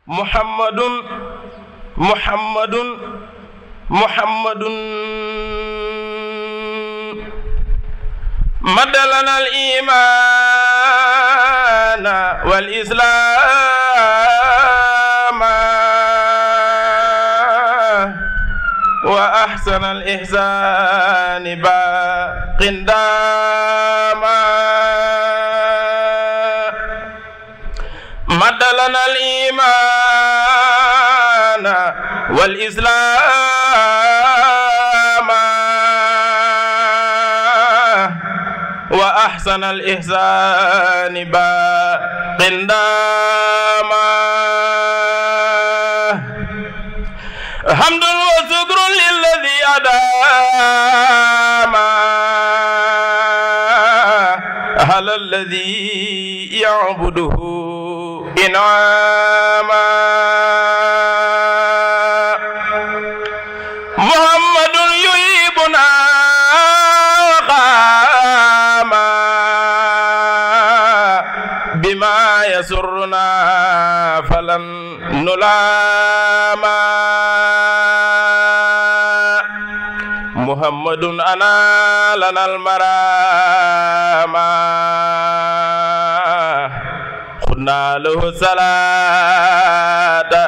محمد محمد محمد مد لنا الإيمان والإسلام وأحسن الإحسان باق داما مد لنا الإيمان والإسلام وأحسن الإحسان باق داما حمد وشكر للذي أدام على الذي يعبده إنعاما محمد يهيبنا وقاما بما يسرنا فلن نلاما محمد أنا لنا المراما خدنا له الصلاة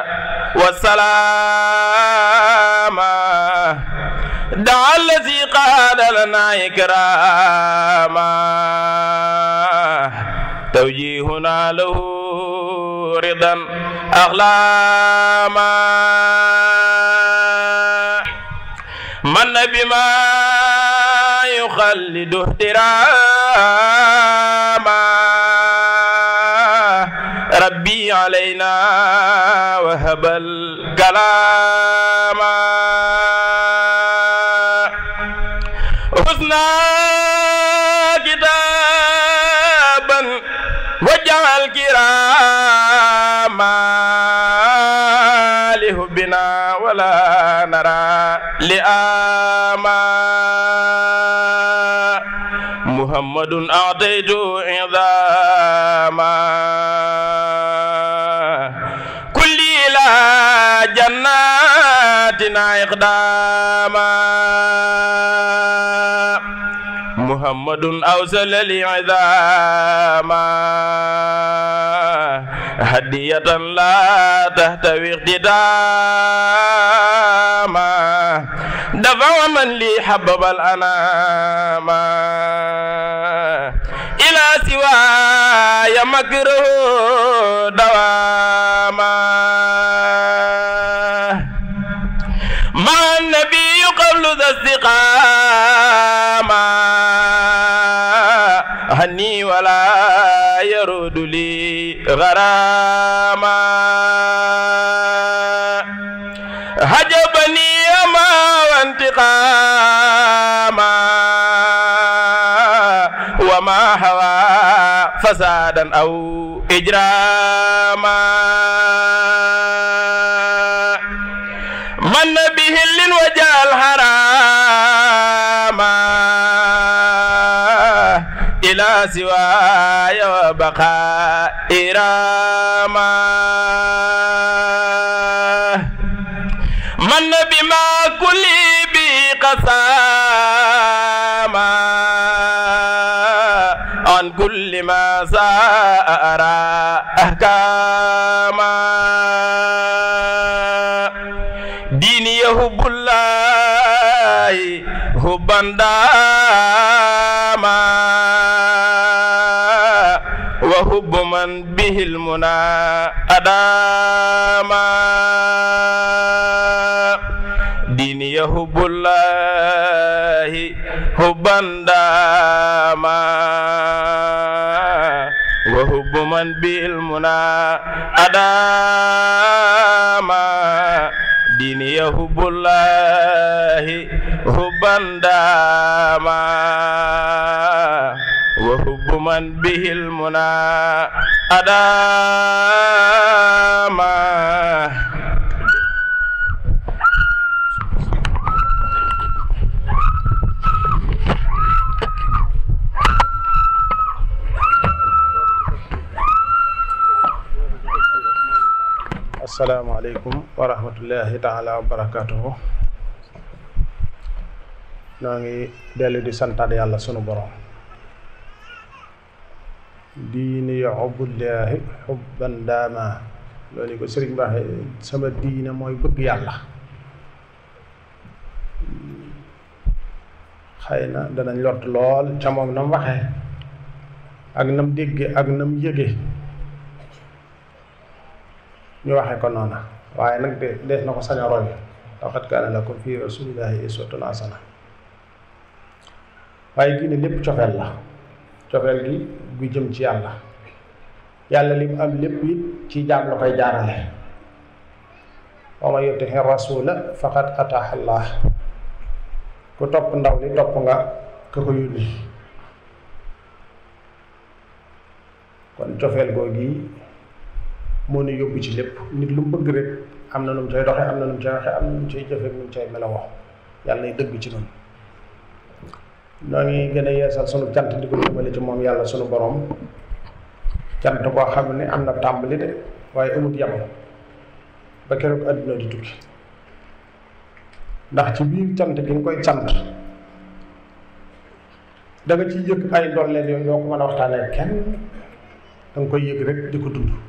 والسلام دعا الذي قال لنا إكراما توجيهنا له رضا أغلاما من بما يخلد احتراما ربي علينا وهب الكلام حسنا كتابا وجعل كراما لهبنا ولا نرى لآما محمد أعطيت عظاما كل إلى جناتنا إقداما محمد أوصل لي عظاما هدية لا تهتوي اقتداما دفع من لي حبب الأنام إلى سواي مكره دواما مع النبي قبل ذا استقامة هني ولا يرد لي غراما هجبني ما وانتقاما وما هوى فسادا أو إجراما من به وجه الحرام إلى سواي وبقاء إراما من بما كل بقساما عن كل ما ساء أرى أحكاما ديني يحب الله حبا داما وحب من به المنى أداما ديني يحب الله حبا داما وحب من به المنى أداما ديني يحب الله حبا داما وحب من به المنى أداما asalaamaaleykum wa rahmatullahi taala wa barakatuhu noo ngi dellu di santaat yàlla sunu borom diini xubullaahi xubban daama loolu ko sëriñ baaxe sama diine mooy bëgg yàlla xëy na danañ lott lool ca moom na mu waxee ak nam dégge ak nam yëge ñu waxee ko noona waaye nag de dees na ko sañ a roy laqad kaana lakum fi rasulillahi uswatun hasana waaye diine lépp cofeel la cofeel gi gu jëm ci yàlla yàlla li mu am lépp it ci jaam la koy jaarale wa man yutihi rasula faqad ataaha allah ku topp ndaw li topp nga ka ko yónni kon cofeel googi moo nu yóbbu ci lépp nit lu mu bëgg rek am na nu mu cay doxe am na nu mu cay waxe am na nu mu cay jëfe nu mu cay melawoo yàlla nay dëgg ci noonu noo ngi gën a yeesal sunu cant di ko jëmale ci moom yàlla sunu borom cant koo xam ne am na tàmbali de waaye amut yam ba keroog àdduna di tukki ndax ci biir cant gi nga koy cant da nga ciy yëg ay ndolleen yooyu yoo ko mën a waxtaanee kenn da nga koy yëg rek di ko dund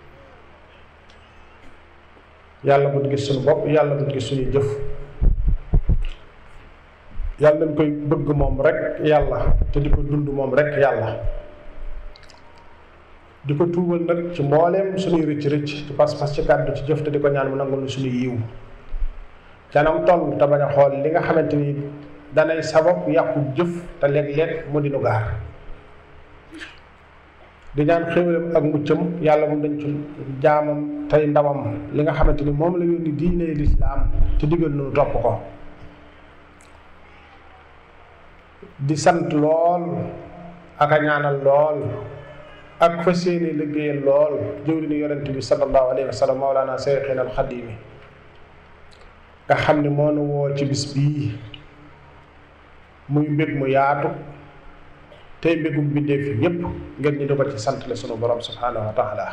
yàlla bu gis suñu bopp yàlla bu gis suñuy jëf yàlla dañ koy bëgg moom rek yàlla te di ko dund moom rek yàlla di ko tuubal nag ci mbooleem suñuy rëcc rëcc ci pas-pas ci kàddu ci jëf te di ko ñaan mu nangul suñu yiw canam toll te bañ a xool li nga xamante ni danay sabab yàqu jëf te léeg-léeg mu di nu gaar di ñaan xéwalam ak muccam yàlla mu dañ ci jaamam tey ndawam li nga xamante ni moom la yónni diine lislaam te digal nu topp ko di sant lool ak a ñaanal lool ak fa seeni liggéeyal lool jëwri ni yonent bi sallallahu alayhi wa sallam mawlaana seyxina alxadimi nga xam ne moo nu woo ci bis bii muy mbég mu yaatu tey mbégum bindee fi ñépp ngeen ñu di ko ci sant la sunu borom subhanahu wa taala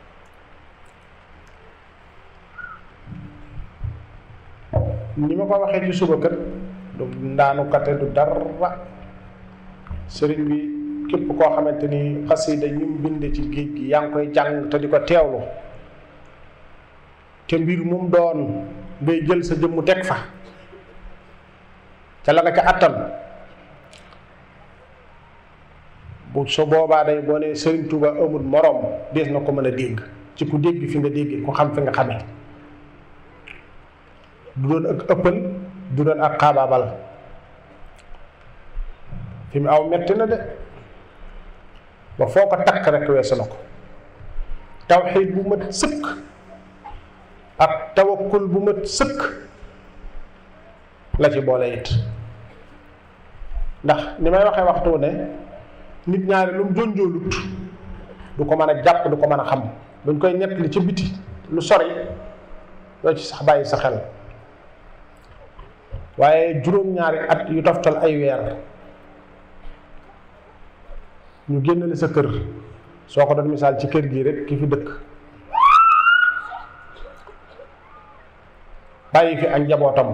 ni ma ko waxee ci suba kër du ndaanu kate du dara sëriñ bi képp koo xamante ni xasida ñi mu binde ci géej gi yaa ngi koy jàng te di ko teewlu te mbir mum doon ngay jël sa jëmmu teg fa ca la nga ca attan bu so boobaa day boo nee Sëriñ Tuuba amul moroom dees na ko mën a dégg ci ku dégg fi nga dégg ku xam fi nga xamee du doon ak ëppal du doon ak xaabaabal fi mu aw metti na de ba foo ko takk rek weesu na ko tawxiid bu mat sëkk ak tawakkul bu mat sëkk la ci boole it ndax ni may waxee waxtu ne nit ñaari lu mu jonjoolut du ko mën a jàpp du ko mën a xam buñ koy ñett li ci biti lu sori doo ci sax bàyyi sa xel waaye juróom-ñaari at yu toftal ay weer ñu génnale sa kër soo ko doon misaal ci kër gii rek ki fi dëkk bàyyi fi ak njabootam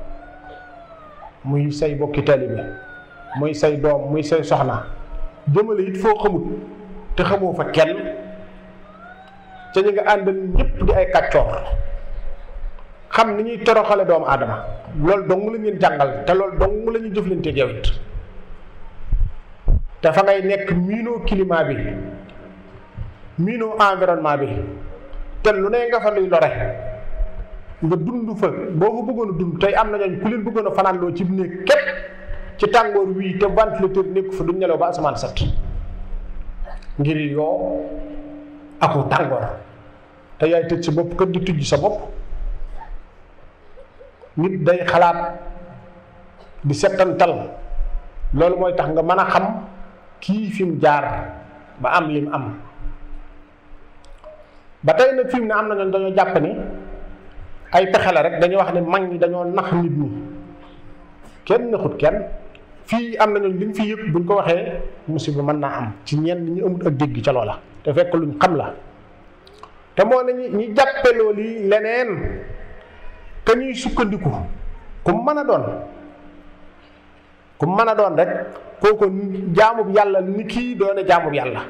muy say bokki taalibe muy say doom muy say soxna jëmale it foo xamut te xamoo fa kenn ca ñi nga àndal ñépp di ay kàccoor xam ni ñuy toroxale doomu aadama loolu dong la ñuy jàngal te loolu dong la ñuy jëflante yow it te fa ngay nekk miinoo climat bi miinoo environnement bi te lu ne nga fa luy lore nga dund fa boo ko bëggoon a dund tey am na ñooñ ku leen bëggoon a fanaan loo ci néeg képp ci tàngoor wii te ventilateur nekk fa duñ nelaw ba asamaan set ngir yoo aku tàngoor te yaay tëj sa bopp kër di tujj sa bopp nit day xalaat di settantal loolu mooy tax nga mën a xam kii fi mu jaar ba am lim am ba tey nag fi mu ne am na ñooñ dañoo jàpp ni ay pexe la rek dañuy wax ne mag ñi dañoo nax nit ñi kenn naxut kenn fii am na ñooñ li ñu fi yëpp buñ ko waxee musiba mën naa am ci ñenn ñi amut ak dégg ca loola te fekk luñ xam la te moo ne ñi ñi jàppe loolu yi leneen ka ñuy sukkandiku ku mën a doon ku mën a doon rek kooku jaamub yàlla ni kii doone jaamub yàlla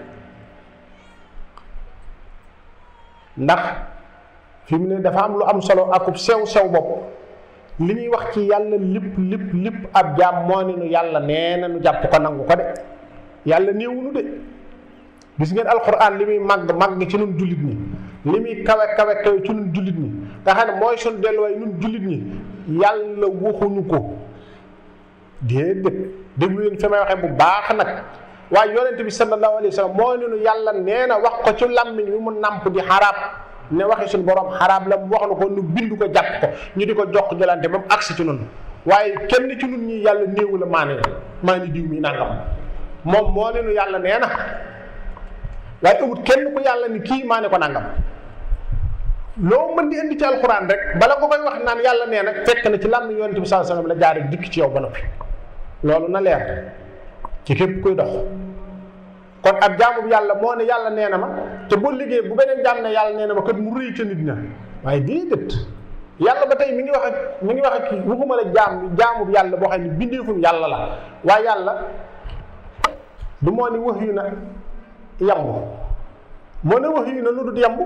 ndax fi mu ne dafa am lu am solo akub sew sew bopp li ñuy wax ci yàlla lépp lépp lépp ab jaam moo ne nu yàlla nee na nu jàpp ko nangu ko de yàlla néewunu de gis ngeen alquran li muy màgg màgg ci nun jullit ñi li muy kawe kawe kawe ci nun jullit ñi nga xam ne mooy sun delluwaay nun jullit ñi yàlla waxuñu ko déedéet déglu leen fi may waxee bu baax nag waaye yonente bi sallallahu alayhi wa sallam moo ne nu yàlla nee na wax ko ci làmmiñ wi mu nàmp di xaraab ne waxi suñu borom xaraab la mu wax na ko nu bind ko jàpp ko ñu di ko jox jëlante ba mu agsi ci nun waaye kenn ci nun ñi yàlla néewu la maa ne maa ni diw mi nangam moom moo ne nu yàlla nee na waaye amut kenn ku yàlla ni kii maa ne ko nangam loo mën di indi ci alxuraan rek bala ko koy wax naan yàlla nee na fekk na ci làmmiñ yonente bi sallallahu alayhi wa sallam la jaare dikk ci yow ba noppi loolu na leer ci képp kuy dox kon ab jaamu yàlla moo ne yàlla nee na ma te boo liggéey bu beneen jaam ne yàlla nee na ma kat mu rëy ca nit ña waaye déedéet yàlla ba tey mi ngi wax ak mi ngi wax ak kii waxuma la jaam jaamu yàlla boo xam ne bindeefum yàlla la waaye yàlla du moo ni wax yu na yamb moo ne wax yu na lu dul yamb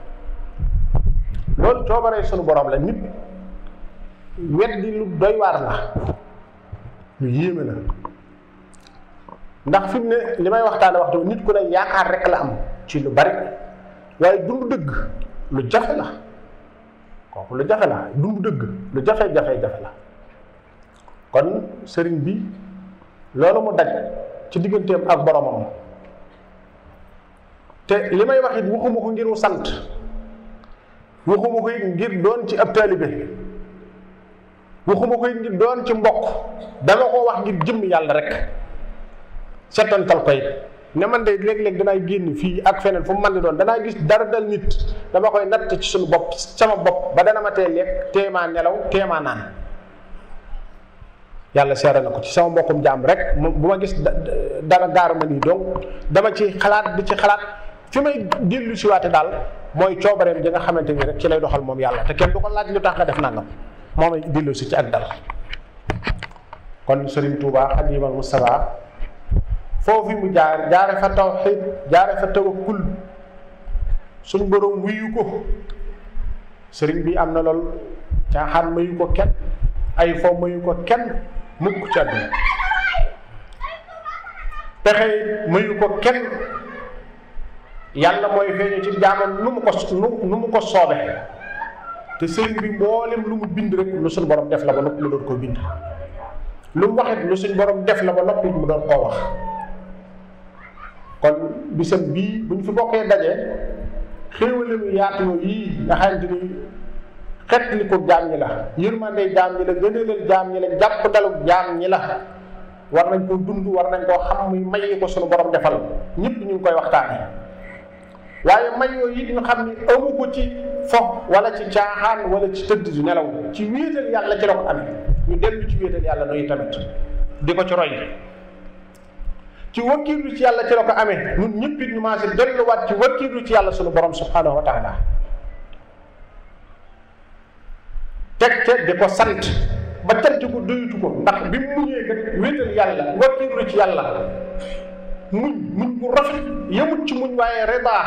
loolu coobaree sunu borom la nit weddi lu doy waar la lu yéeme la ndax fi mu ne li may waxtaane waxtu nit ku ne yaakaar rek la am ci lu bari waaye dund dëgg lu jafe la kooku lu jafe la dund dëgg lu jafe-jafe-jafe la kon sëriñ bi loolu mu daj ci digganteem ak boromam te li may wax it waxuma ko ngir mu sant waxuma ko it ngir doon ci ab taalibe waxuma ko it ngir doon ci mbokk dama ko wax ngir jëmm yàlla rek setantal koy ne man de léeg-léeg danaay génn fii ak feneen fu mu mën di doon danaa gis dara dal nit dama koy natt ci suñu bopp sama bopp ba dana ma tee lekk téemaa nelaw téemaa naan yàlla seere na ko ci sama mbokkum jaam rek bu ma gis dara gaar ma nii donc dama ci xalaat di ci xalaat fi may dellu si waate daal mooy coobareem ji nga xamante ni rek ci lay doxal moom yàlla te kenn du ko laaj lu tax nga def nangam moo may dellu si ci ak dal kon Serigne Touba Xadimal Moustapha foofu mu jaar jaare fa tawxiid jaare fa tawakkul suñ borom wuyu ko sëriñ bi am na lool caaxaan mayu ko kenn ay fo mayu ko kenn mukk ci àdduna pexe mayu ko kenn yàlla mooy feeñu ci jaamam nu mu ko nu mu ko soobe te sëriñ bi mboolem lu mu bind rek lu suñ borom def la ba noppi mu doon koo bind lu mu waxit lu suñ borom def la ba noppi mu doon koo wax kon bisam bii bu ñu fi bokkee daje xéewale mu yaatu yii nga xamante ni xet li ko jaam ñi la yërmande jaam ñi la gënalal jaam ñi la jàpp dalu jaam ñi la war nañ koo dund war nañ koo xam muy may ko sunu borom defal ñëpp ñu ngi koy waxtaane waaye may yooyu it ñu xam ni amu ko ci fo wala ci caaxaan wala ci tëdd di nelaw ci wéetal yàlla ci la ko amee ñu dellu ci wéetal yàlla nooyu tamit di ko ci roy ci wakkiilu ci yàlla ci la ko amee ñun ñëpp it ñu maase delluwaat ci wakkiilu ci yàlla sunu borom subhanahu wa taala teg ca di ko sant ba cant ko doyutu ko ndax bi mu muñee kat wéetal yàlla wakkiilu ci yàlla muñ muñ bu rafet yemut ci muñ waaye rebaa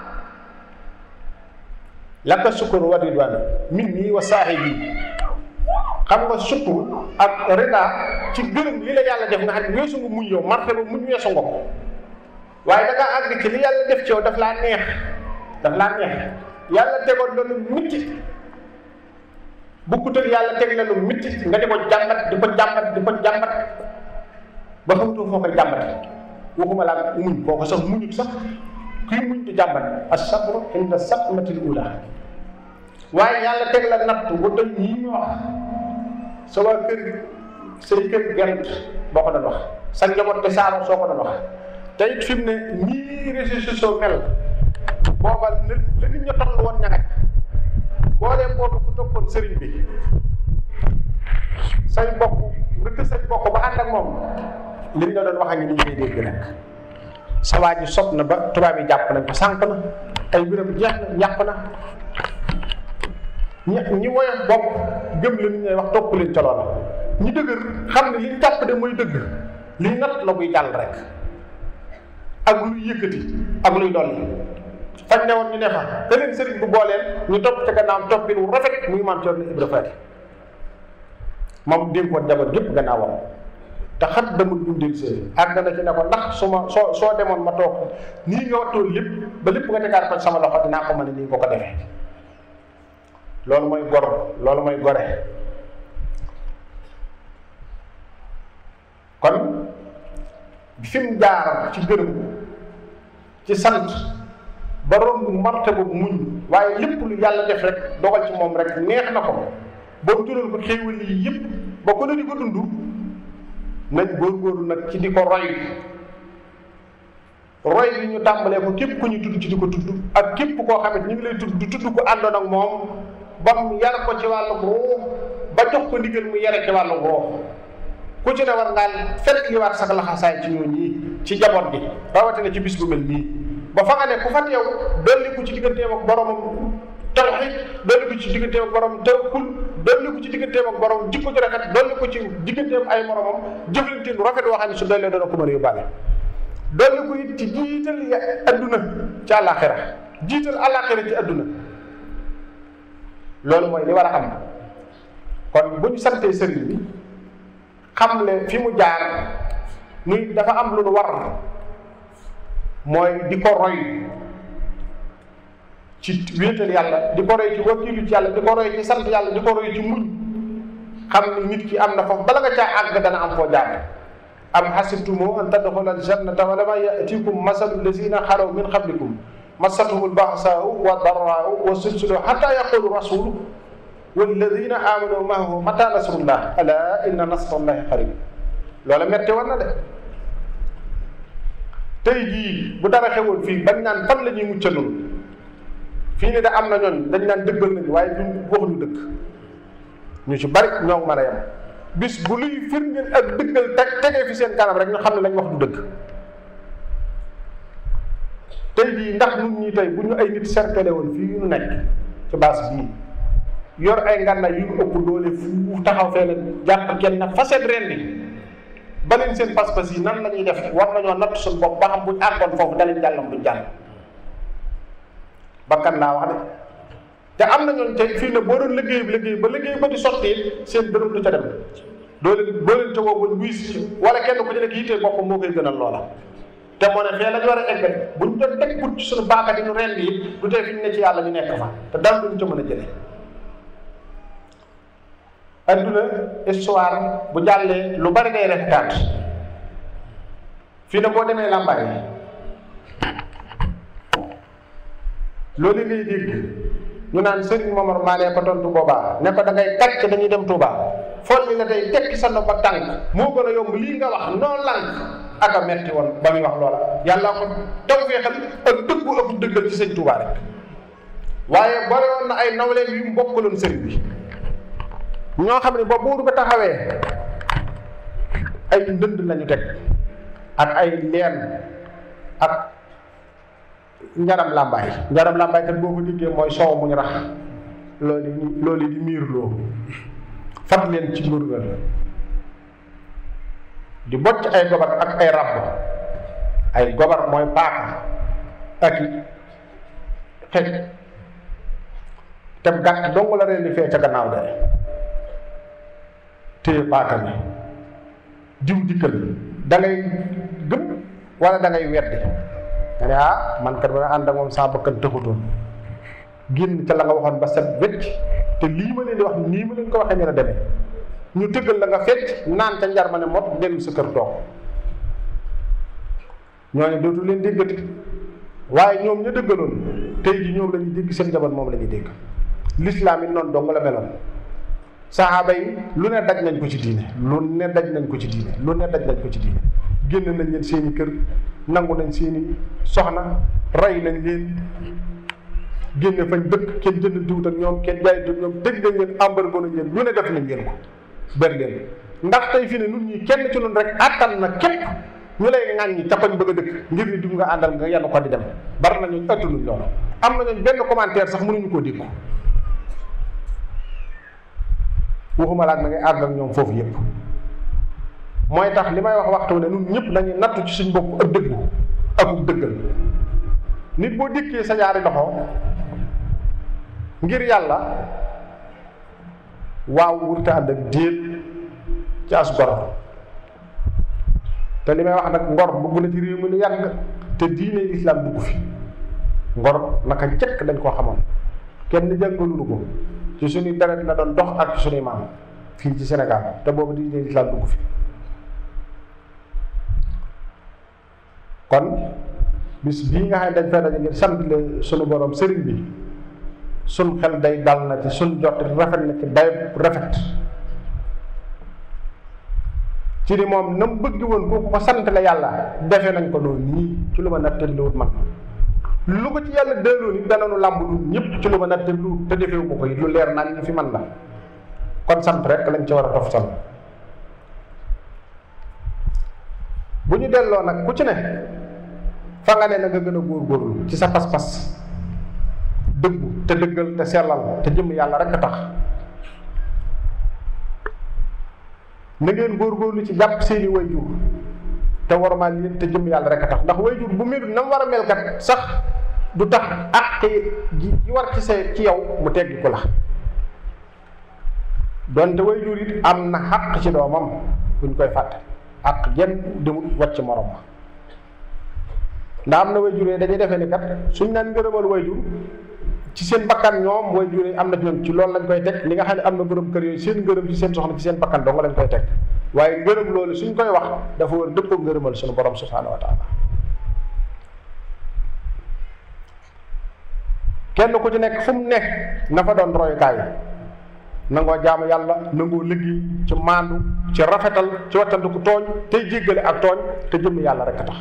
laka sukkur wa ridwaan min nii wa saahibi xam nga sukkur ak rida ci gërëm li la yàlla def nga xam ne weesu nga muñ yow martaba muñ weesu nga ko waaye da ngaa àgg ci li yàlla def ci yow daf laa neex daf laa neex yàlla tegoon la lu mitti bukkutal yàlla teg la lu mitti nga di ko jàmbat di ko jàmbat di ko jàmbat ba xamutoo foo koy jàmbat waxuma laa muñ koo ko sax muñut sax kuy muñ di jàmbat as-sabru inda sadmatil ula waaye yàlla teg la natt bu doy yi ñu wax sa waa kër say kër gent boo ko doon wax sa njaboot te saaro soo ko doon wax te it fi mu ne nii réseaux sociaux mel booba la la nit ña toll woon ña boo dee boobu ku toppoon sëriñ bi say bokk nga tës say bokk ba ànd ak moom liñ la doon wax a ngi ni ngay dégg nag sa waa ji sob na ba tubaab yi jàpp nañ ko sànq na ay mbiram jeex na yàq na ñi ñi woyof bopp gëm li ñu ñuy wax topp leen ca loola ñi dëgër xam ne li ñu jàpp de mooy dëgg li natt la buy jàll rek ak luy yëkkati ak luy dolli fañ ne woon ñu ne fa te leen sëriñ bu booleen ñu topp ca gannaawam toppin wu rafet muy maam Cerno Ibra Faati moom dénkoon njaboot gépp gannaawam te xat damul bu dil see àgg na ci ne ko ndax su ma soo soo demoon ma toog nii nga wattoon lépp ba lépp nga tegaat ko sama loxo dinaa ko mën a nii nga ko defee loolu mooy gor loolu mooy gore kon fi mu jaar ci gërëm ci sant ba romb marte boobu muñ waaye lépp lu yàlla def rek dogal ci moom rek neex na ko ba mu jural ko xéewal yi yëpp ba ko ne di ko dund nañ góorgóorlu nag ci di ko roy roy bi ñu tàmbalee ko képp ku ñu tudd ci di ko tudd ak képp koo xamante ñu ngi lay tudd du tudd ko àndoon ak moom ba mu yar ko ci wàllu ruux ba jox ko ndigal mu yare ci wàllu ruux ku ci ne war ngaa fekk li waat sax laxasaay ci ñooñu ñii ci jaboot gi rawatina ci bis bu mel nii ba fa nga ne ku fa teew dolli ko ci digganteem ak boromam tawxiid dolli ko ci digganteem ak borom tawakkul dolli ko ci digganteem ak borom jikko ju rafet dolli ko ci digganteem ay moromam jëflante lu rafet waxam ne su dollee dana ko mën a yóbbaale dolli ko it ci jiital ya adduna ci àllaaxira jiital àllaaxira ci adduna loolu mooy li war a am kon bu ñu santee sëriñ bi xam le fi mu jaar nuy dafa am lu nu war mooy di ko roy ci wéetal yàlla di ko roy ci wakkilu ci yàlla di ko roy ci sant yàlla di ko roy ci muñ xam ni nit ki am na foofu bala nga caa àgg dana am foo jaar am xasibtumu an tadxula aljannata wa lama yatikum masalu lazina xalaw min qablikum massatuhum albaxsaau wa darraau wa sulsulu xata yaqulu rasulu walladina amanu maahu mata nasrullah ala inna nasrallahi qarib loola metti war na de tey jii bu dara xewoon fii bañ naan fan la ñuy mucca noonu fii ne da am na ñooñ dañ naan dëggal nañu waaye duñ waxuñu dëgg ñu ci bari ñoo ngi mën a yem bis bu luy firndeel ak dëggal teg tegee fi seen kanam rek ñu xam ne lañ wax du dëgg tey jii ndax nun ñi tey bu ñu ay nit cercle woon fii ñu nekk ci baas bii yor ay ngànnaay yu ëpp doole fu taxaw fee leen jàpp kenn na faset ren bi ba leen seen pas-pas yi nan la ñuy def war nañoo natt suñu bopp ba xam buñ àggoon foofu dalañ jàllam duñ jàll bakkan laa wax de te am na ñooñ tey fii ne boo doon liggéey bi liggéey ba liggéey ba di sotti seen dërëm du ca dem doo leen doo leen ca woo buñ wiis ci wala kenn ku ci nekk yittee boppam moo koy gënal loola te moo ne fee la ñu war a egg buñ doon teg put ci suñu baaka di ñu rend yi du tey fi ñu ne ci yàlla ñu nekk fa te dara duñ ca mën a jëlee adduna histoire bu jàllee lu bari day rafetaat fii ne boo demee làmbaay loolu ngay dégg ñu naan Serigne Momar Mané ko tontu boobaa ne ko da ngay kàcc dañuy dem Touba fool li la tey tekki sa nopp ak tànk moo gën a yomb lii nga wax noo lànk ak a metti woon ba muy wax loola yàlla ko taw feexal ak dëggu ëpp dëggal ci sëñ Touba rek waaye bari woon na ay nawleen yu mbokkaloon sëriñ bi ñoo xam ne ba buur ba taxawee ay ndënd lañu teg ak ay leen ak njaram làmbaay njaram làmbaay kat boo ko diggee mooy soow mu ñu rax loolu loolu di miir loo fat leen ci mbërgal di bocc ay gobar ak ay ràbb ay gobar mooy paaka ak i xej te gàtt dong la reen di fee ca gannaaw de téye paaka bi jiw dikkal da ngay gëm wala da ngay weddi nga ne ah man kat ba nga ànd ak moom saa bakkan tëxutoon génn ca la nga waxoon ba set wecc te lii ma leen di wax nii ma leen ko waxee ñu la demee ñu tëggal la nga fecc naan ca njar ma ne mot dellu sa kër toog ñooñu dootu leen déggati waaye ñoom ña dëggaloon tey ji ñoom la ñuy dégg seen jabar moom la ñuy dégg lislaam yi noonu dong la meloon saxaaba yi lu ne daj nañ ko ci diine lu ne daj nañ ko ci diine lu ne daj nañ ko ci diine génn nañ leen seeni kër nangu nañ seeni soxna rey nañ leen génne fañ dëkk kenn jënd diwut ak ñoom kenn jaay diwut ñoom tëj nañ leen embargo nañ leen lu ne def nañ leen ko ber leen ndax tey fii ne nun ñi kenn ci nun rek attan na képp ñu lay ŋàññi ca koñ bëgg a dëkk ngir ni diw nga àndal nga yenn ko di dem bari na ñooñu ëttaluñ loolu am na ñooñu benn commentaire sax mënuñu koo dégg waxuma laak na ngay àgg ak ñoom foofu yépp mooy tax li may wax waxtu ne ñun ñëpp dañuy nattu ci suñ bopp ak dëggu akuk dëggal nit boo dikkee sa ñaari loxo ngir yàlla waaw wurte ànd ak déet ci as gor te li may wax nag ngor bugg na ci réew mi lu yàgg te diine lislaam dugg fi ngor naka njëkk dañ koo xamoon kenn jàngalunu ko ci suñuy deret la doon dox ak ci suñuy maam fii ci Sénégal te boobu diine lislaam dugg fi kon bis bii nga xam ne dañ fay daje ngir sant le sunu borom sëriñ bi sun xel day dal na ci sun jot rafet na ci day rafet ci ni moom na mu bëgg woon kooku ko sant la yàlla defe nañ ko noonu nii ci lu ma nattaliwut man lu ko ci yàlla delloo ni dananu làmb lu ñëpp ci lu ma nattaliwut te defewu ko ko it lu leer naan ñu fi man la kon sant rek lañ ci war a tof sant bu ñu delloo nag ku ci ne fa nga ne na nga gën a góorgóorlu ci sa pas-pas dëggu te dëggal te sellal te jëm yàlla rek a tax na ngeen góorgóorlu ci jàpp seeni wayjur te warmaal leen te jëm yàlla rek a tax ndax wayjur bu melul na mu war a mel kat sax du tax àq ji ji war ci see ci yow mu teggi ko la donte wayjur it am na xàq ci doomam buñ koy fàtte àq jenn demul wàcc morom ma ndax am na wayjur yi dañuy defee ni kat suñ naan ngërëmal wayjur ci seen bakkan ñoom wayjur yi am na ñoom ci loolu lañ koy teg li nga xam ne am na borom kër yooyu seen ngërëm ci seen soxna ci seen bakkan dong lañ koy teg waaye ngërëm loolu suñ koy wax dafa war dëppoo ngërëmal suñu borom subhaanahu wa taala kenn ku ci nekk fu mu nekk na fa doon royukaay nangoo jaamu yàlla nangoo liggéey ci maandu ci rafetal ci wattandiku tooñ tey jéggale ak tooñ te jëm yàlla rek a tax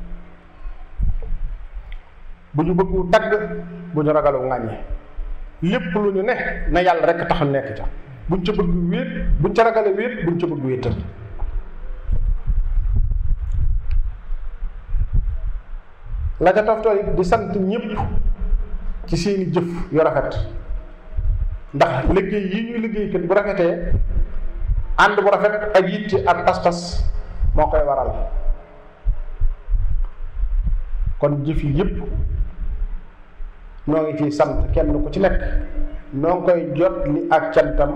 bu ñu bëggu tagg bu ñu ragalu ŋàññe lépp lu ñu ne na yàlla rek tax nekk ca buñ ca bëgg wéet buñ ca ragale wéet buñ ca bëgg wéetal la ca toftoo it di sant ñëpp ci seeni jëf yu rafet ndax liggéey yi ñuy liggéey kat bu rafetee ànd bu rafet ak yitte ak pas-pas moo koy waral kon jëf yi yëpp noo ngi ciy sant kenn ku ci nekk noo ngi koy jot li ak cantam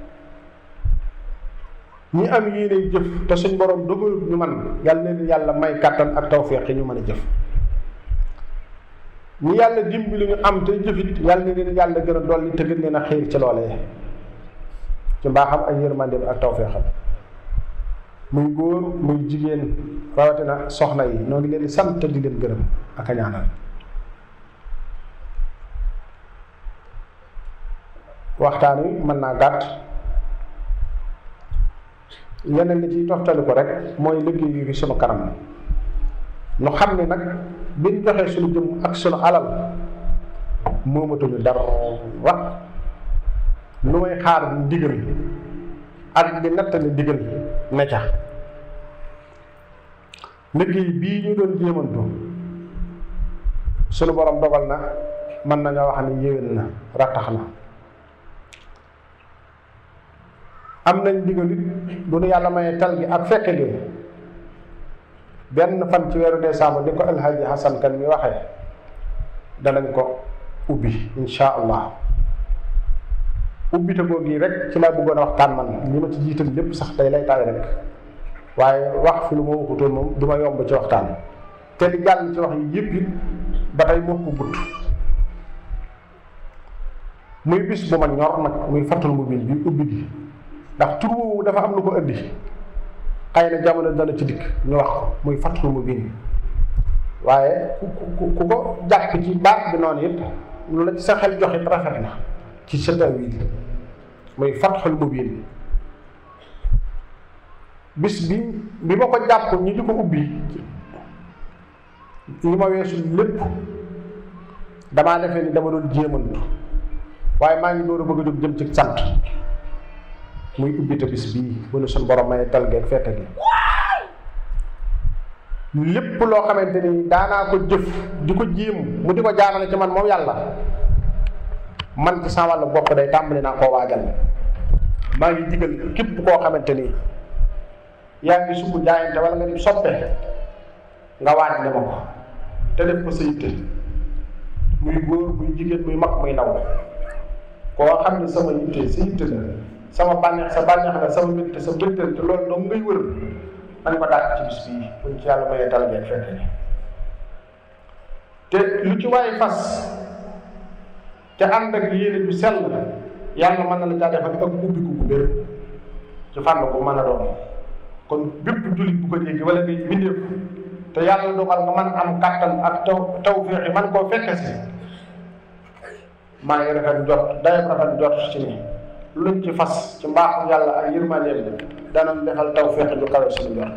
ñi am yéene jëf te suñ borom dogalut ñu man yàlla leen yàlla may kàttan ak tawféex yi ñu mën a jëf ñi yàlla dimbali ñu am te jëfit yàlla na leen yàlla gën a dolli te gën leen a xiir ci loolee ci mbaaxam ak yërmandeem ak tawféexam muy góor muy jigéen rawatina soxna yi noo ngi leen di sant di leen gërëm ak a ñaanal waxtaan wi mën naa gàtt leneen li ciy toftali ko rek mooy liggéey yi sunu kanam nu xam ne nag biñ joxee sunu jëm ak sunu alal moomatuñu dara lu may xaar ndigal ak di nattali ndigal ne ca liggéey bii ñu doon jéemantu sunu borom dogal na mën nañoo wax ni yéwén na rattax na am nañ ndigal it bu nu yàlla mayee tal gi ak fekke gi benn fan ci weeru décembre ni ko alhaji Hassan kan mi waxee danañ ko ubbi insha allah ubbite googu yi rek ci laa bëggoon a waxtaan man li ma ci jiital lépp sax tey lay taay rek waaye wax fi lu ma waxutoon moom du ma yomb ci waxtaan te li jàll ci wax yi yëpp it ba tey moo ko gudd muy bis bu ma ñor nag muy fattul mu bil bi ubbi gi ndax tur woowu dafa am lu ko indi xëy na jamono dana ci dikk ñu wax ko muy fattul mu bil waaye ku ku ku ko jàpp ci baat bi noonu it lu la ci sa xel joxit rafet na ci sa tawil muy fatxul mubin bis bi bi ma ko jàpp ñu di ko ubbi li ma weesu lépp damaa defee ni dama doon jéemantu waaye maa ngi door a bëgg a jóg jëm ci sant muy ubbite bis bii bu nu suñ borom may tal geeg fekk gi lépp loo xamante ni daanaa ko jëf di ko jéem mu di ko jaarale ci man moom yàlla man ci sama wàllu bopp day tàmbali naa koo waajal maa ngi digal képp koo xamante ni yaa ngi sukk jaayante wala nga di soppe nga waaj ne ma ko te def ko sa yitte muy góor muy jigéen muy mag muy ndaw koo xam ne sama yitte sa yitte la sama bànneex sa bànneex la sama mbégte sa mbégte te loolu dong ngay wër man ko daal ci bis bii buñ ci yàlla mayee tal ngeen fekk ni te lu ci waaye fas te ànd ak yéene bi sell yàlla mën na la caa defal ak ubbiku bu bér ci fànn bu mën a doon kon bépp jullit bu ko dégg wala ngay bindeef te yàlla dogal nga mën am kàttan ak taw taw féexi man koo fekke si maa ngi rafet jot dayam rafet jot ci ni luñ ci fas ci mbaaxu yàlla ak yërmandeem danañ defal taw féexi ju kawe suñu jot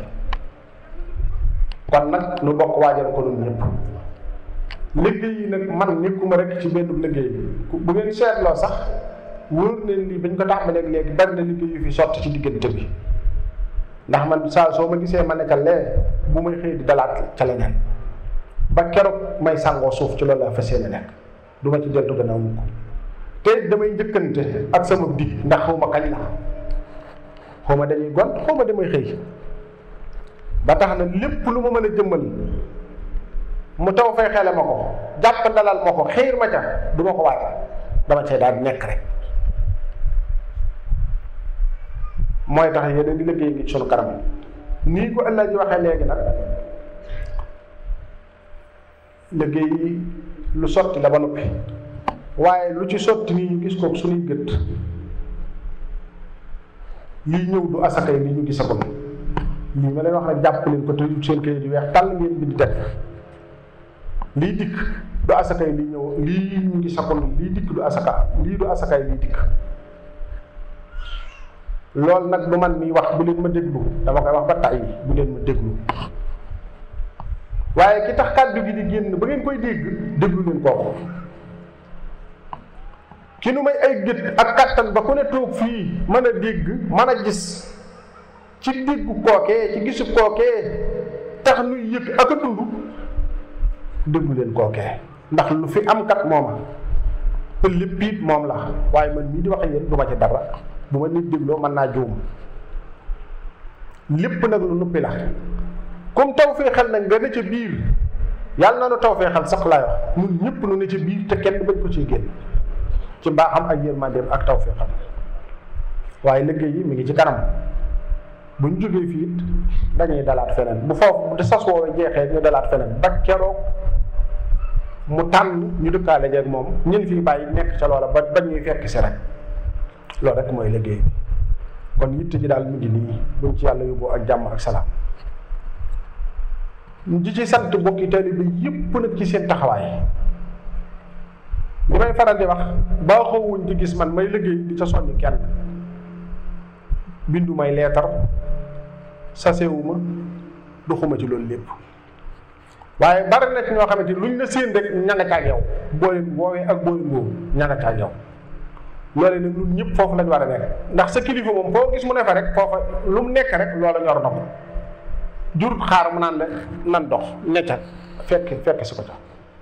kon nag nu bokk waajal ko nun ñëpp liggéey yi nag man nekkuma rek ci benn liggéey bu ngeen seetloo sax wóor na lii bañ ko tàmbalee léegi bari na liggéey yu fi sotti ci diggante bi ndax man saa soo ma gisee ma nekkal lee bu may xëy di dalaat ca leneen ba keroog may sàngoo suuf ci loolu laa fas yéene nekk du ma ci deltu gannaaw mukk te damay njëkkante ak sama dig ndax xaw ma kañ la xaw ma dañuy gont xaw ma damay xëy ba tax na lépp lu ma mën a jëmmal mu taw fay xele ma ko jàpp ndalal ma ko xiir ma ca du ma ko waaj dama cee daal nekk rek mooy tax yeneen di liggéey ngi sunu kanam nii ko ëllëg ji waxee léegi nag liggéey lu sotti la ba noppi waaye lu ci sotti nii ñu gis ko suñuy gët lii ñëw du asakay li ñu gisagul lii ma leen wax rek jàpp leen ko te seen kayit di weex tàll ngeen bind def lii dikk du asakay lii ñëw lii ñu gisagul lii dikk du asaka lii du asakay lii dikk loolu nag du man mi wax bu leen ma déglu dama koy wax ba tàyyi bu leen ma déglu waaye ki tax kàddu gi di génn ba ngeen koy dégg déglu leen kooku ki nu may ay gët ak kàttan ba ku ne toog fii mën a dégg mën a gis ci déggu kookee ci gisu kookee tax nuy yëg ak a dund déglu leen kookee ndax lu fi am kat mooma te lépp it moom la waaye man mii di wax yéen du ma ci dara bu ma nit dégloo mën naa juum lépp nag lu nuppi la comme taw fee xel nag nga ne ca biir yàlla na nu taw fee xel sax laay wax ñun ñëpp nu ne ca biir te kenn bañ ko ciy génn ci mbaaxam ak yërmandeem ak taw fee xel waaye liggéey yi mi ngi ci kanam bu ñu jógee fii it dañuy dalaat feneen bu foofu di sas woowee jeexee ñu dalaat feneen ba keroog mu tànn ñu dëkkaale jeeg moom ñun fii bàyyi nekk ca loola ba ba ñuy fekk si rek loolu rek mooy liggéey bi kon yitte ji daal mu ngi nii buñ ci yàlla yóbboo ak jàmm ak salaam di ci sant bokki taalibe bi yépp nag ci seen taxawaay li may faral di wax baaxoowuñ di gis man may liggéey di ca soññ kenn bindu may leetar sasewuma doxuma ci loolu lépp waaye bari na ci ñoo xamante luñ la séen rek ñanga ca ak yow boo leen woowee ak boo leen woowu ñanga ca ak yow loole nag ñun ñëpp foofu lañ war a nekk ndax sa kilifa moom foo gis mu ne fa rek foofa lu mu nekk rek loola ñor na ko jurut xaar mu naan la nan dox necca fekk fekk si ko ca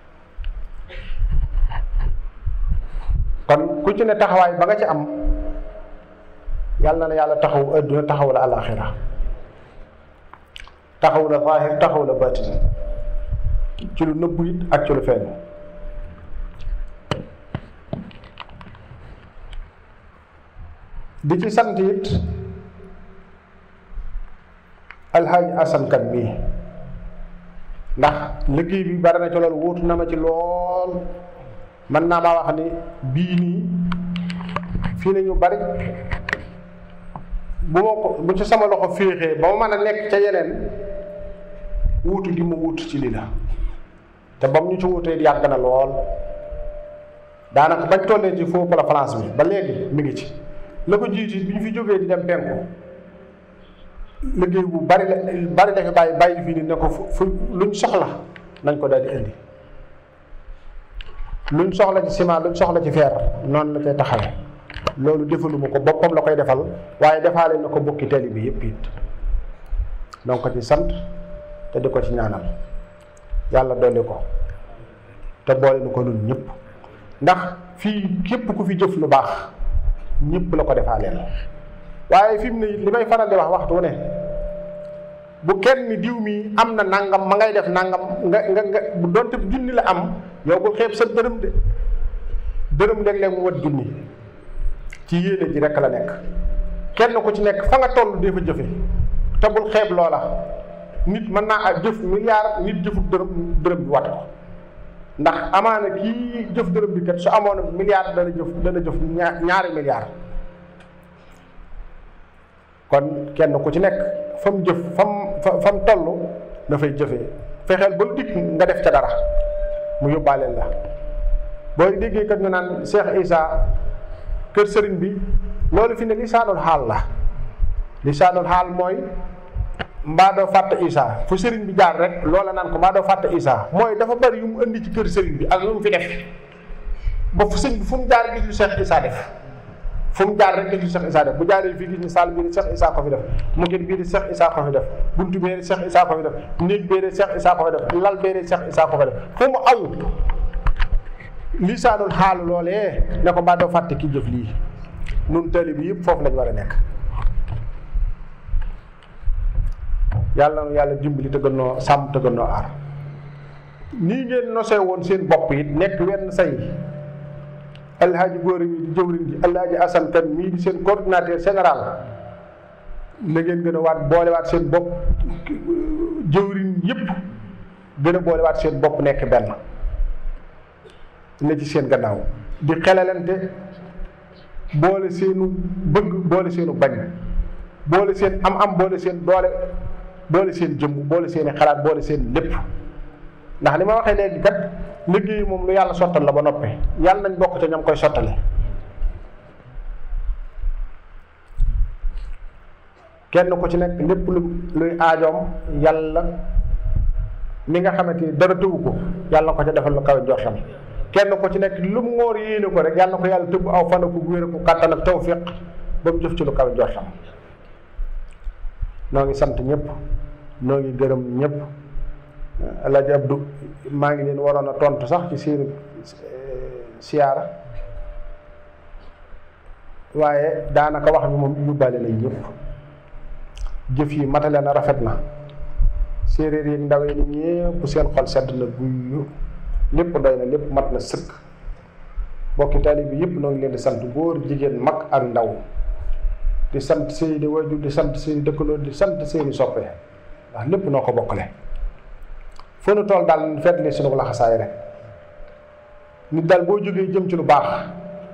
kon ku ci ne taxawaay ba nga ci am yàlla na yàlla taxaw adduna taxaw la alaxira taxaw la zaahir taxaw la baatin ci lu nëbbu it ak ci lu feeñ di ci sant it alxaaji asan kan mii ndax liggéey bi bari na ci loolu wóotu na ma ci lool mën naa maa wax ni bii nii fii ne ñu bari bu ma ko bu ci sama loxo féexee ba ma mën a nekk ca yeneen wuutu gi ma wuutu ci lii la te ba mu ñu ci wuutee yàgg na lool daanaka bañ tollee ci foofu la France bi ba léegi mi ngi ci la ko jiitu bi ñu fi jógee di dem penku liggéey bu bari la bari la fi bàyyi bàyyi fii ni ne ko fu fu luñ soxla nañ ko daal di indi luñ soxla ci ciment luñ soxla ci fer noonu la koy taxawee loolu defaluma ko boppam la koy defal waaye defaale na ko bokki tali bi yëpp it donc ci sant te di ko ci ñaanal yàlla dolli ko te boole nu ko nun ñëpp ndax fii képp ku fi jëf lu baax ñëpp la ko defaaleel waaye fi mu ne li may faral di wax waxtu ne bu kenn diw mi am na nangam ma ngay def nangam nga nga nga bu donte junni la am yow bul xeeb sa dërëm de dërëm léeg-léeg mu wat junni ci yéene ji rekk la nekk kenn ku ci nekk fa nga toll dee fa jëfe te bul xeeb loola nit mën naa ak jëf milliard nit jëfut dërëm dërëm bi wat ko ndax amaana kii jëf dërëm bi kat su amoon milliard dana jëf dana jëf ñaari milliard kon kenn ku ci nekk fa mu jëf fa mu fa mu toll dafay jëfee fexeel ba lu dikk nga def ca dara mu yóbbaaleel la booy déggee kat ñu naan Cheikh Issa kër sëriñ bi loolu fi ne lisaanul xaal la lisaanul xaal mooy mbaa doo fàtte Issa fu sëriñ bi jaar rek loola naan ko mbaa doo fàtte Issa mooy dafa bari yu mu indi ci kër sëriñ bi ak lu mu fi def ba fu sëñ bi fu mu jaar gis lu Cheikh Issa def fu mu jaar rek gis lu Cheikh Issa def bu jaaree fii gis ni saal bii di Cheikh Issa ko fi def mu ngeen bii di Cheikh Issa ko fi def buntu bee di Cheikh Issa ko fi def néeg bee di Cheikh Issa ko fi def lal bee di Cheikh Issa ko fi def fu mu aw lisaanul xaalu loolee ne ko mbaa doo fàtte ki jëf lii nun tali bi yëpp foofu lañ war a nekk yàlla na yàlla dimbali te gën noo sàmm te gën noo aar nii ngeen nosee woon seen bopp it nekk wenn say alhaaji góor mi di jëwriñ ji alhaaji asan kan mii di seen coordinateur général na ngeen gën a waat boolewaat seen bopp jëwriñ yëpp gën a boolewaat seen bopp nekk benn ne ci seen gannaaw di xelalante boole seenu bëgg boole seenu bañ boole seen am-am boole seen doole boole seen jëmm boole seeni xalaat boole seen lépp ndax li ma waxee léegi kat liggéey moom lu yàlla sottal la ba noppee yàlla nañ bokk ca ñam koy sottale kenn ku ci nekk lépp lu luy aajoom yàlla mi nga xamante ni dara tëwu ko yàlla na ko ca defal lu kawe njortam kenn ku ci nekk lu mu ngóor yéene ko rek yàlla na ko yàlla tëbb aw fan ko wéer ko kàttan ak tawfiq ba mu jëf ci lu kawe njortam noo ngi sant ñëpp noo ngi gërëm ñëpp Alaaji Abdu maa ngi leen waroon a tontu sax ci seen siyaara waaye daanaka wax bi moom yóbbaale nañ ñëpp jëf yi matale na rafet na séeréer yi ndaw yi ñëpp seen xol sedd na guyu lépp doy na lépp mat na sëkk bokki taalibe bi yëpp noo ngi leen di sant góor jigéen mag ak ndaw di sant seeni wajur di sant seeni dëkkandoo di sant seeni soppe ndax lépp noo ko bokkale fu nu tool daal fedd li sunu laxasaay rek nit daal boo jógee jëm ci lu baax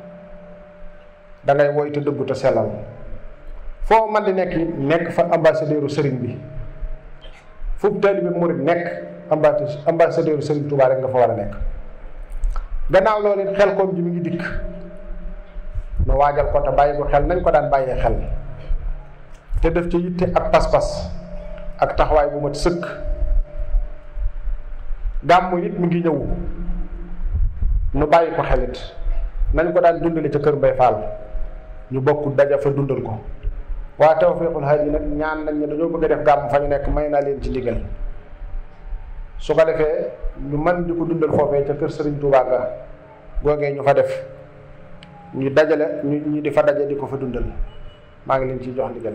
da ngay woy te dëggu te sellal foo man di nekk nekk fa ambassadeuru sëriñ bi fu taalibe murit nekk ambassadeuru sëriñ Tuubaa rek nga fa war a nekk gannaaw loolu it xel koom ji mi ngi dikk nu waajal ko te bàyyi ko xel nañ ko daan bàyyee xel te def ci yitte ak pas-pas ak taxawaay bu mat sëkk gàmmu it mi ngi ñëw nu bàyyi ko xelit nañ ko daan dundale ca kër Mbay Fall ñu bokk daja fa dundal ko waa Tawfeexul Haadi nag ñaan nañ ne dañoo bëgg a def gàmm fa ñu nekk may naa leen ci ndigal su ko defee ñu mën di ko dundal foofee ca kër Sëriñ Tuubaa ga googee ñu fa def ñu dajale ñu ñu di fa daje di ko fa dundal maa ngi leen ciy jox ndigal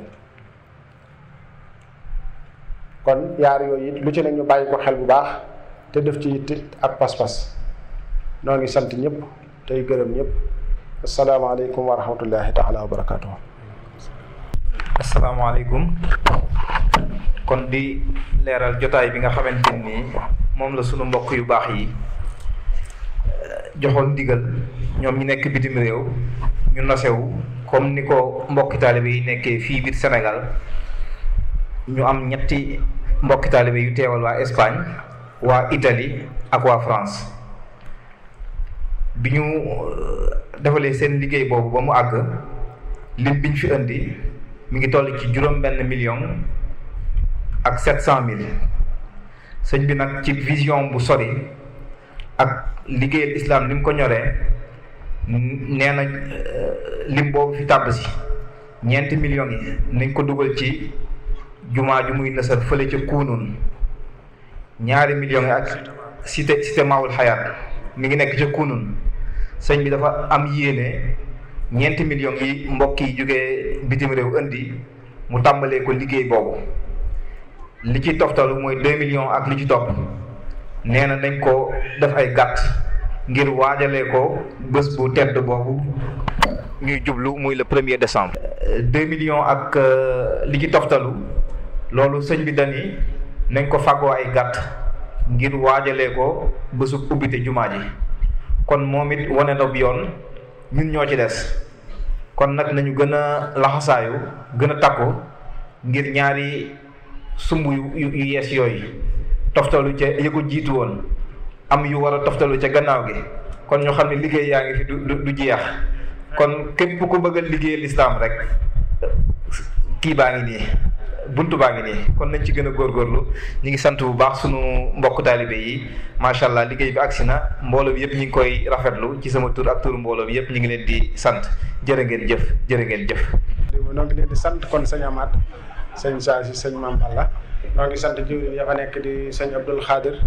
kon yaar yooyu it lu ci ne ñu bàyyi ko xel bu baax te def ci yitte ak pas-pas noo ngi sant ñëpp tey gërëm ñëpp asalaamaaleykum wa rahmatullahi taala wa barakaatu. asalaamaaleykum kon di leeral jotaay bi nga xamante ni moom la sunu mbokk yu baax yi joxoon ndigal ñoom ñi nekk bitim réew ñu nosewu comme ni ko mbokki taalibe yi nekkee fii biir Sénégal ñu am ñetti mbokki taalibe yu teewal waa Espagne waa Italie ak waa France bi ñu defalee seen liggéey boobu ba mu àgg lim biñ fi indi mi ngi toll ci juróom benn million ak sept cent mille sëñ bi nag ci vision bu sori ak liggéeyal islam ni mu ko ñoree nee na lim boobu fi tàbb si ñeenti millions yi nañ ko dugal ci jumaa ju muy nësal fële ca kuunun ñaari millions yi ak cité cité Maoul Hayaat mi ngi nekk ca Kunun sëñ bi dafa am yéene ñeenti millions yi mbokk yi jógee bitim réew indi mu tàmbalee ko liggéey boobu li ci toftalu mooy deux millions ak li ci topp nee na nañ ko def ay gàtt ngir waajalee ko bés bu tedd boobu ñuy jublu muy le premier décembre. deux millions ak li ci toftalu loolu sëñ bi dani nañ ko fàggoo ay gàtt ngir waajalee ko bésu ubbite jumaa ji kon moom it wane na bi yoon ñun ñoo ci des kon nag nañu gën a laxasaayu gën a takku ngir ñaari sumb yu yu yees yooyu toftalu ca ya ko jiitu woon am yu war a toftalu ca gannaaw gi kon ñu xam ne liggéey yaa ngi fi du du jeex kon képp ku bëgg a liggéey lislaam rek kii baa ngi nii buntu baa ngi nii kon nañ ci gën a góorgóorlu ñu ngi sant bu baax sunu mbokk taalibe yi macha allah liggéey bi agsi na mbooloo bi yëpp ñu ngi koy rafetlu ci sama tur ak turu mbooloo bi yëpp ñu ngi leen di sant jërë ngeen jëf jërë ngeen jëf. noo ngi leen di sant kon sëñ Amath sëñ Saa si sëñ Mame Balla noo ngi sant jiwriñ ya fa nekk di sëñ Abdoul Khadir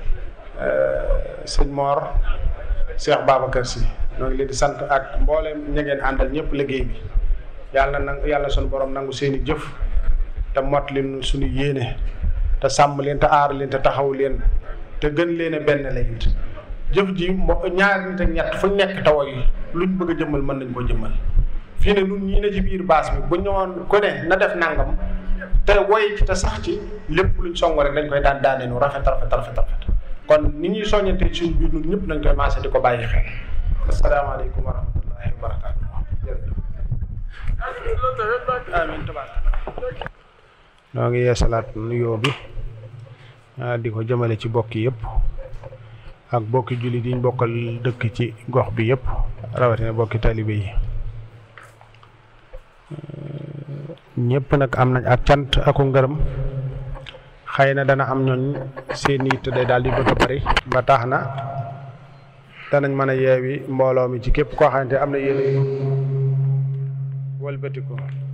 sëñ Mor Cheikh Babacar si noo ngi leen di sant ak mbooleem ña ngeen àndal ñëpp liggéey bi yàlla na yàlla sunu borom nangu seen i jëf te mot leen suñu yéene te sàmm leen te aar leen te taxaw leen te gën leen a benn la it jëf ji mo ñaari nit ak ñett fu ñu nekk taw yi luñ bëgg a jëmmal mën nañ koo jëmmal fii ne nun ñii ne ci biir baas bi bu ñëwoon ku ne na def nangam te woy ci te sax ci lépp luñ song rek dañ koy daan daane nu rafet rafet rafet rafet kon ni ñuy soññante suñu biir nun ñëpp nañ koy maase di ko bàyyi xel asalaamaaleykum wa rahmatullahi wa barakaatu jërëjëf amiin tabaaraka noo ngi yeesalaat nuyoo bi di ko jëmale ci bokki yëpp ak bokki jullit yi ñu bokkal dëkk ci gox bi yëpp rawatina bokki talibe yi ñëpp nag am nañ ak cant aku ngërëm xëy na dana am ñooñ seen yitte day daal di bëgg a bari ba tax na danañ mën a yeewi mbooloo mi ci képp koo xamante am na yéene wëlbatiku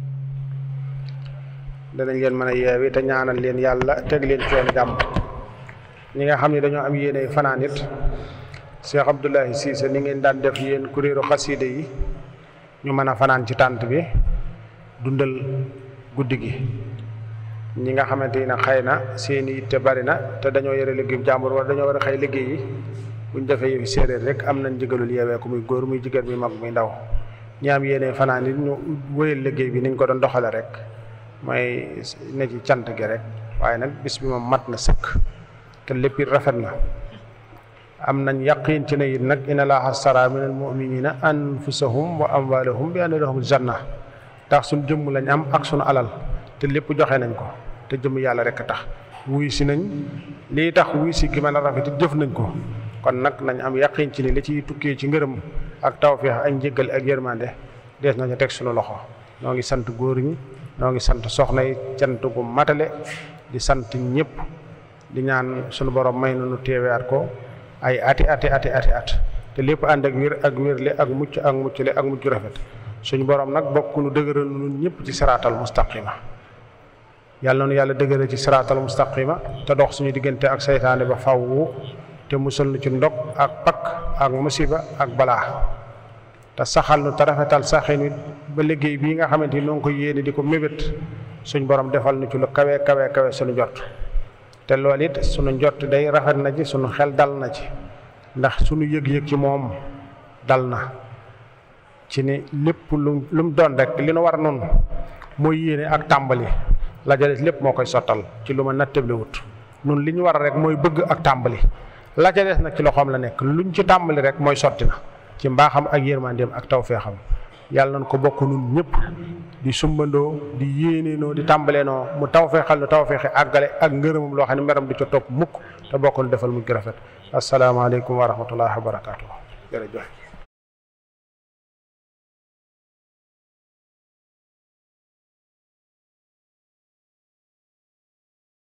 danañ leen mën a yeewi te ñaanal leen yàlla teg leen ci yoon jàmm ñi nga xam ne dañoo am yéene fanaan it Cheikh Abdoulahi Cissé ni ngeen daan def yéen kuréelu xasiide yi ñu mën a fanaan ci tànt bi dundal guddi gi ñi nga xamante ni xëy na seen i te bari na te dañoo yore liggéeyu jàmbur wala dañoo war a xëy liggéey yi buñ defee yëfi séeréer rek am nañ ndigalul yeewee ko muy góor muy jigéen muy mag muy ndaw ñi am yéene fanaan it ñu wéyal liggéey bi niñ ko doon doxale rek mooy ne ci cant gi rek waaye nag bis bi moom mat na sëkk te lépp it rafet na am nañ yaqin ci ne it nag inna laaha astara min al muminina anfusahum wa amwalahum bi anna lahum janna tax suñ jëmm lañ am ak suñu alal te lépp joxe nañ ko te jëmm yàlla rek a tax wuy si nañ lii tax wuy si gi mën a rafet it jëf nañ ko kon nag nañ am yaqin ci ne li ciy tukkee ci ngërëm ak tawfeex ak njëggal ak yërmande dees na ca teg suñu loxo ñoo ngi sant góor ñi ñoo ngi sant soxna yi cant gu matale di sant ñëpp di ñaan suñu borom may nu teewewaat ko ay ati ati ati ati at te lépp ànd ak wér ak wérle ak mucc ak muccule ak mucc rafet suñu borom nag bokk nu dëgëral nun ñëpp ci siraatal mustaqima yàlla nu yàlla dëgëral ci siraatal mustaqima te dox suñu diggante ak saytaane ba fawwu te musal nu ci ndog ak pakk ak musiba ak balaa te saxal nu te rafetal saxin wi ba liggéey bii nga xamante ni noo ngi ko yéene di ko mébét suñ borom defal nu ci lu kawe kawe kawe suñu jot te loolu it suñu njott day rafet na ci suñu xel dal na ci ndax suñu yëg-yëg ci moom dal na ci ni lépp lu lu mu doon rek li nu war noonu mooy yéene ak tàmbali la ca des lépp moo koy sottal ci lu ma nattable wut nun li ñu war rek mooy bëgg ak tàmbali la ca des nag ci loxoom la nekk luñ ci tàmbali rek mooy sotti na ci mbaaxam ak yërmandeem ak tawfeexam yàlla nañ ko bokk nun ñëpp di sumbandoo di yéeneenoo di tàmbaleenoo mu tawfeexal nu tawfeexi àggale ak ngërëmam loo xam ne meram du ca topp mukk te bokk nu defal mu rafet asalaamaaleykum wa rahmatullahi wa barakaatu jërëjëf